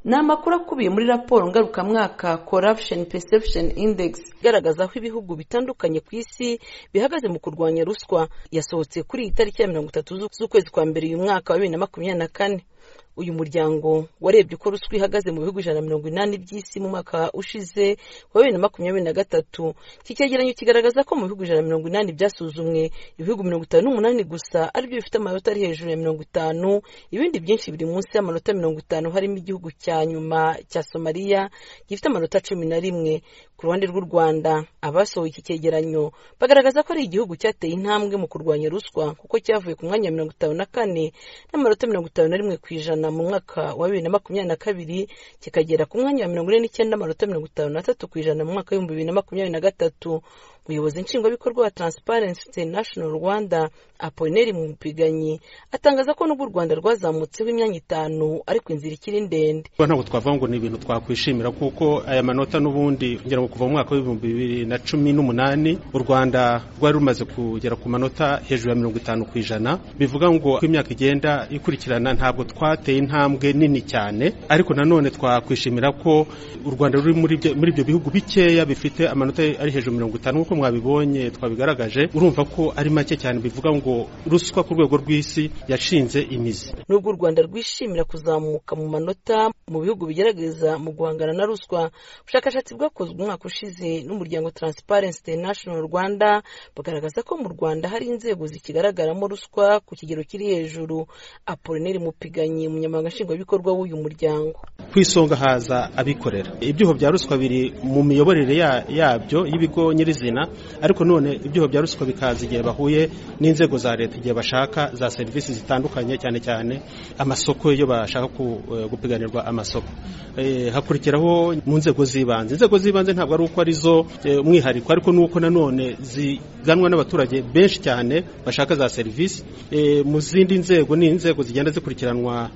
ni amakuru akubiye muri raporo ngarukamwaka corruption perception index igaragaza aho ibihugu bitandukanye ku isi bihagaze mu kurwanya ruswa yasohotse kuri iyi tariki ya mirongo itatu z'ukwezi kwa mbere uyu mwaka wa bibiri na makumyabiri na kane uyu muryango warebye uko ruswa ihagaze mu bihugu ijana na mirongo inani by'isi mu mwaka ushize wa bibiri na makumyabiri na gatatu iki cyegeranyo kigaragaza ko mu bihugu ijana na mirongo inani byasuzumwe ibihugu mirongo itanu n'umunani gusa aribyo bifite amanota ari hejuru ya mirongo itanu ibindi byinshi biri munsi y'amanota mirongo itanu harimo igihugu cya nyuma cya somaliya gifite amanota cumi na rimwe ku ruhande rw'u rwanda abasohoye iki cyegeranyo bagaragaza ko ari igihugu cyateye intambwe mu kurwanya ruswa kuko cyavuye ku mwanya wa mirongo itanu na kane n'amanota mirongo itanu na rimwe ku ijana mu mwaka wa bibiri na makumyabiri na kabiri kikagera ku mwanya wa mirongo ine n'icyenda amanota mirongo itanu n'atatu ku ijana mu mwaka w'ibihumbi bibiri na makumyabiri na gatatu umuyobozi nshingwabikorwa wa transparency international rwanda apolineri mupiganyi atangaza ko n'ubwo u rwanda rwazamutseho imyanya itanu ariko inzira ikiri ndende ntabwo twavuga ngo ni ibintu twakwishimira kuko aya manota n'ubundi ngira ngo kuva mu mwaka w'ibihumbi bibiri na cumi n'umunani u rwanda rwari rumaze kugera ku manota hejuru ya mirongo itanu ku ijana bivuga ngo uko imyaka igenda ikurikirana ntabwo twateye intambwe nini cyane ariko nanone twakwishimira ko u rwanda ruri muri ibyo bihugu bikeya bifite amanota ari hejuru ya mirongo itanu nk'uko mwabibonye twabigaragaje urumva ko ari make cyane bivuga ngo ruswa ku rwego rw'isi yashinze imizi nubwo u rwanda rwishimira kuzamuka mu manota mu bihugu bigerageza mu guhangana na ruswa ubushakashatsi bwakozwe umwaka ushize n'umuryango transparency international rwanda bagaragaza ko mu rwanda hari inzego zikigaragaramo ruswa ku kigero kiri hejuru apolineri mupiganyi umunyamabanga nshingwabikorwa w'uyu muryango ku isonga haza abikorera ibyuho bya ruswa biri mu miyoborere yabyo y'ibigo nyirizina ariko none ibyuho bya ruswa bikaza igihe bahuye n'inzego za leta igihe bashaka za serivisi zitandukanye cyane cyane amasoko iyo bashaka gupiganirwa amasoko hakurikiraho mu nzego z'ibanze inzego z'ibanze ntabwo ari uko arizo umwihariko ariko nuko nanone ziganwa n'abaturage benshi cyane bashaka za serivisi mu zindi nzego ni inzego zigenda zikurikiranwa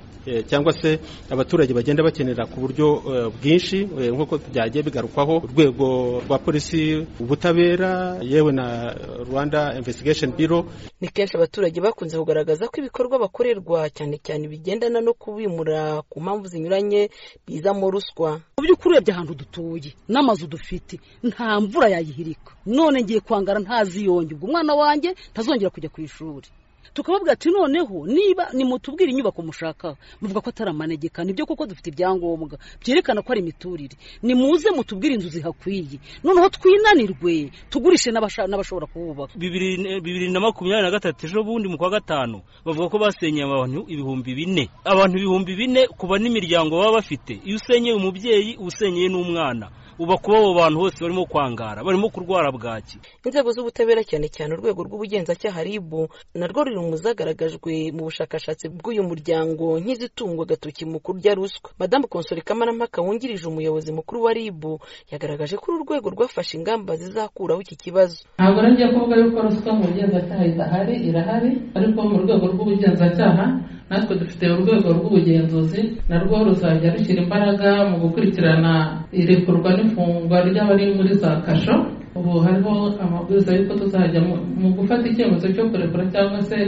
cyangwa se abaturage bagenda bakenera ku buryo bwinshi nk'uko byagiye bigarukwaho urwego rwa polisi ubutabera yewe na rwanda investigation biro ni kenshi abaturage bakunze kugaragaza ko ibikorwa bakorerwa cyane cyane bigendana no kubimura ku mpamvu zinyuranye bizamo ruswa mu by'ukuri urebye ahantu dutuye n'amazu dufite nta mvura yayihirika none ngiye kwangara ntaziyonge ubwo umwana wanjye ntazongera kujya ku ishuri tukababwira ati noneho niba nimutubwire inyubako mushakaho muvuga ko atari amanegeka nibyo kuko dufite ibyangombwa byerekana ko ari imiturire nimuze mutubwire inzu zihakwiye noneho twinanirwe tugurishe n'abashobora kuhubaka bibiri na makumyabiri na gatatu ejo bundi mu kwa gatanu bavuga ko basenyeye abantu ibihumbi bine abantu ibihumbi bine kuba n'imiryango baba bafite iyo usenyeye umubyeyi uba usenyeye n'umwana uba kuba abo bantu bose barimo kwangara barimo kurwara bwaki inzego z'ubutabera cyane cyane urwego rw'ubugenzacyaha ribu narwo ruri mu zagaragajwe mu bushakashatsi bw'uyu muryango nk'izitungwa agatoki mu kurya ruswa madamu konsori kamarampaka wungirije umuyobozi mukuru wa ribu yagaragaje ko uru rwego rwafashe ingamba zizakuraho iki kibazo ntabwo nongeye kuvuga yuko ruswa mu bugenzacyaha idahari irahari ariko mu rwego rw'ubugenzacyaha natwe dufite urwego rw'ubugenzuzi narwo ruzajya rushyira imbaraga mu gukurikirana irekurwa n'ifungwa ry'abari muri za kasho ubu hariho amabwiriza y'uko tuzajya mu gufata icyemezo cyo kurekura cyangwa se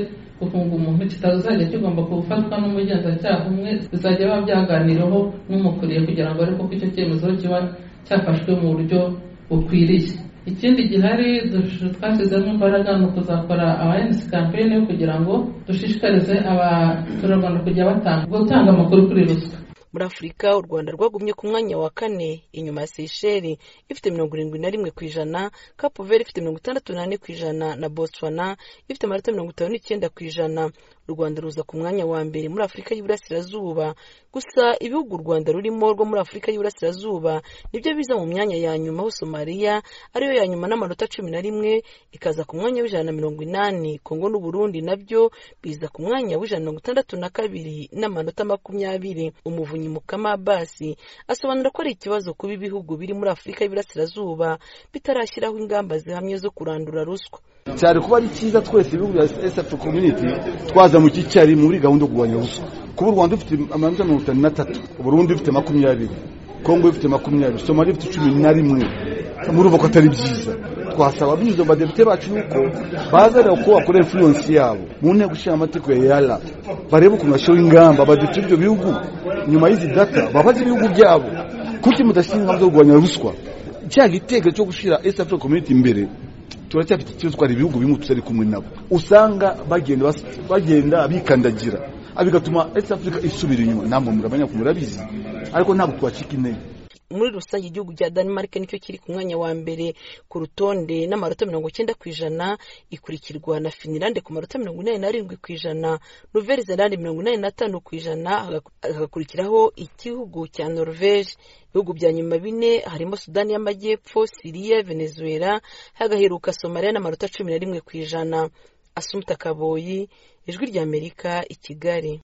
gufunga umuntu kitazajya kigomba gufatwa n'umugenzacyaha umwe bizajya biba byaganiraho n'umukuriye kugira ngo arebe ko icyo cyemezo kiba cyafashwe mu buryo bukwiriye ikindi gihari twashyizemo imbaraga ni ukuzakora abayenisi kampeyini kugira ngo dushishikarize abaturarwanda kujya batanga gutanga amakuru kuri ruswa muri afurika u rwanda rwagumye ku mwanya wa kane inyuma ya seyisheri ifite mirongo irindwi na rimwe ku ijana kapuveri ifite mirongo itandatu n'ane ku ijana na botswana ifite amanota mirongo itanu n'icyenda ku ijana u rwanda ruza ku mwanya wa mbere muri afurika y'iburasirazuba gusa ibihugu u rwanda rurimo rwo muri afurika y'iburasirazuba nibyo biza mu myanya ya nyuma aho somaliya ariyo ya nyuma n'amanota cumi na rimwe ikaza ku mwanya w'ijana na mirongo inani kongo n'uburundi nabyo biza ku mwanya w'ijana na mirongo itandatu na kabiri n'amanota makumyabiri umuvunyi mukama basi asobanura ko ari ikibazo kuba ibihugu biri muri afurika y'iburasirazuba bitarashyiraho ingamba zihamye zo kurandura ruswa cyane kuba ari cyiza twese ibihugu bya esapu komyuniti twazamutse icyarimwe muri gahunda yo kurwanya ruswa kuba u rwanda rufite amanota mirongo itanu n'atatu uburundi rufite makumyabiri kongo ifite makumyabiri somali ifite cumi na rimwe murumva ko atari byiza twasaba binyuze mu badepite bacu yuko bazareba uko bakorera influence yabo mu nteko ishinga amategeko ya yara barebe ukuntu bashyiraho ingamba abadepite b'ibyo bihugu nyuma y'izi data babaze ibihugu byabo kuki mudashyira ingamba zo kurwanya ruswa cya gitekerezo cyo gushyira east africa community imbere turacyafite ikibazo twari ibihugu bimwe tutari kumwe nabo usanga bagenda bas- bagenda bikandagira Ah, bigatuma east africa isubira inyuma namwe muramenya ko murabizi ariko ntabwo twacika intege muri rusange igihugu cya denmark nicyo kiri ku mwanya wa mbere ku rutonde n'amanota mirongo icyenda ku ijana ikurikirwa na finilande ku manota mirongo inani n'arindwi ku ijana nouvelle-zelande mirongo inani n'atanu ku ijana hagaku- hagakurikiraho igihugu cya norvege ibihugu bya nyuma bine harimo sudani y'amajyepfo siriya venezuela hagaheruka somaliya n'amanota cumi na rimwe ku ijana asumta kaboyi ijwi ry'amerika i kigali